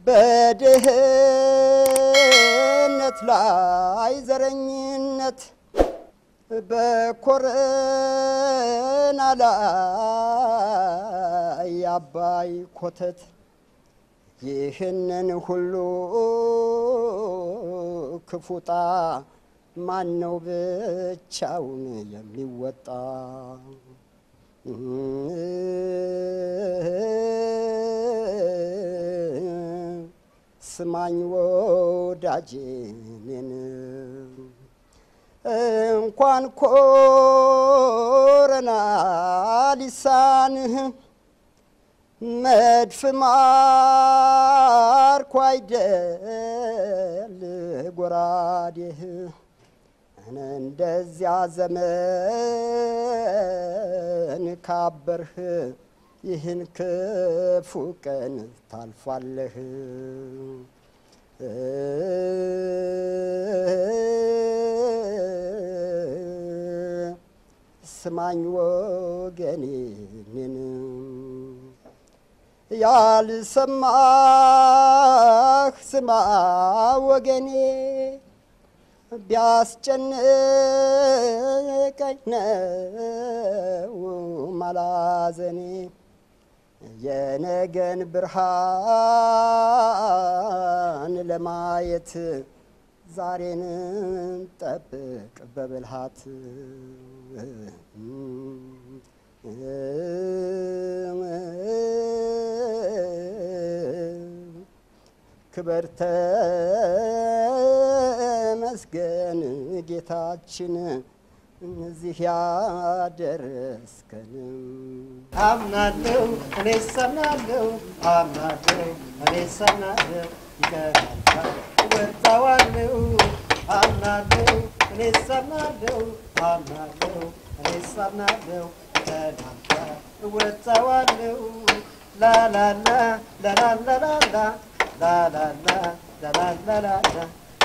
በድህነት ላይ ዘረኝነት በኮረና ላይ አባይ ኮተት ይህንን ሁሉ ክፉጣ ማን ነው ብቻውን የሚወጣ? ስማኝ ወዳጄ እኔን እንኳን ኮረና ሊሳንህ መድፍ ማርኮ አይደል ጎራዴህ እንደዚያ ዘመን ካበርህ ይህን ክፉ ቀን ታልፋለህ። ስማኝ ወገኔ እኔን ያልሰማህ ስማ ወገኔ ቢያስጨንቀኝ ነው ማላዘኔ የነገን ብርሃን ለማየት ዛሬን ጠብቅ በብልሃት ክበር ተመስገን ጌታችን እዚህ ያደረስከን። አምናለሁ እኔ ሰምናለሁ አምናለሁ እኔ ሰምናለሁ ይቀራል እወጣዋለሁ አምናለሁ እኔ ሰምናለሁ አምናለሁ እኔ ሰምናለሁ ይቀራል እወጣዋለሁ ላላላ ላላላላላ ላላላ ላላላላላ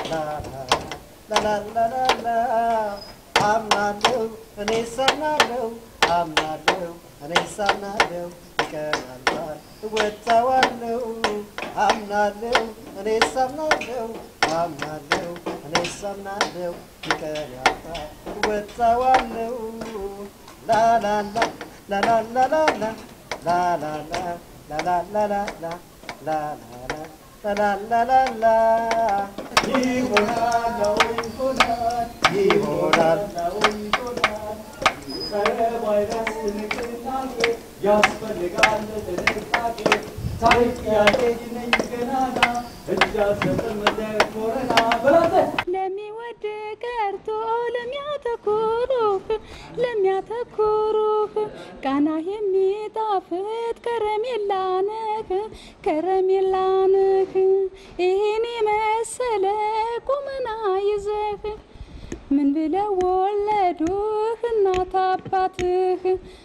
ላላላላላ አምናለሁ እኔ ሰምናለሁ አምናለሁ እኔ ሰምናለሁ ይቀራል እወጣዋለሁ አምናለሁ እኔ ሰምናለሁ አምናለሁ እኔ ሰምናለሁ ይቀራል እወጣዋለሁ ላላላ ላላላላላ ላላላ ላላላላላ ላላላ ላላላላላ ይሆናል ይሆናል ይሆናል ያስፈልጋል ጥንቃቄ ታሪክ ያለኝ ነኝ ገናና እጅ አልሰጥም ለኮረና በላተ ለሚወድ ቀርቶ ለሚያተኩሩህ ለሚያተኩሩህ ቃና የሚጣፍጥ ከረሜላ ነህ ከረሜላ ነህ ይህን የመሰለ ቁመና ይዘህ ምን ብለው ወለዱህ እናት አባትህ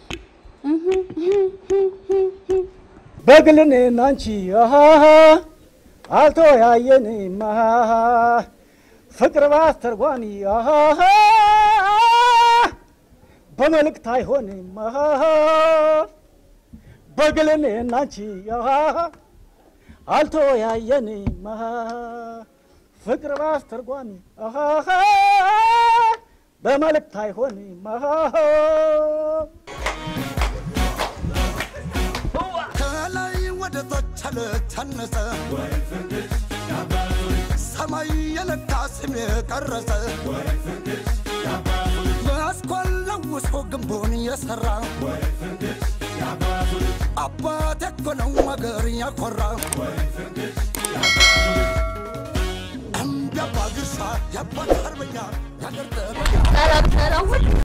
በግልን ናንቺ አልተወያየንም ፍቅር ባስተርጓሚ በመልእክት አይሆንም በግልን ናንቺ አልተወያየንም ፍቅር ባስተርጓሚ በመልእክት አይሆንም ከላይ ወደ ታች አለቻነሰ ሰማይ የነካ ስም የቀረጸ መስኮን ለውሶ ግንቡን የሰራ አባት እኮ ነው አገር ያኮራ እንደ አባ ግርሳ የአባት አርበኛ ያገር ጠበኛ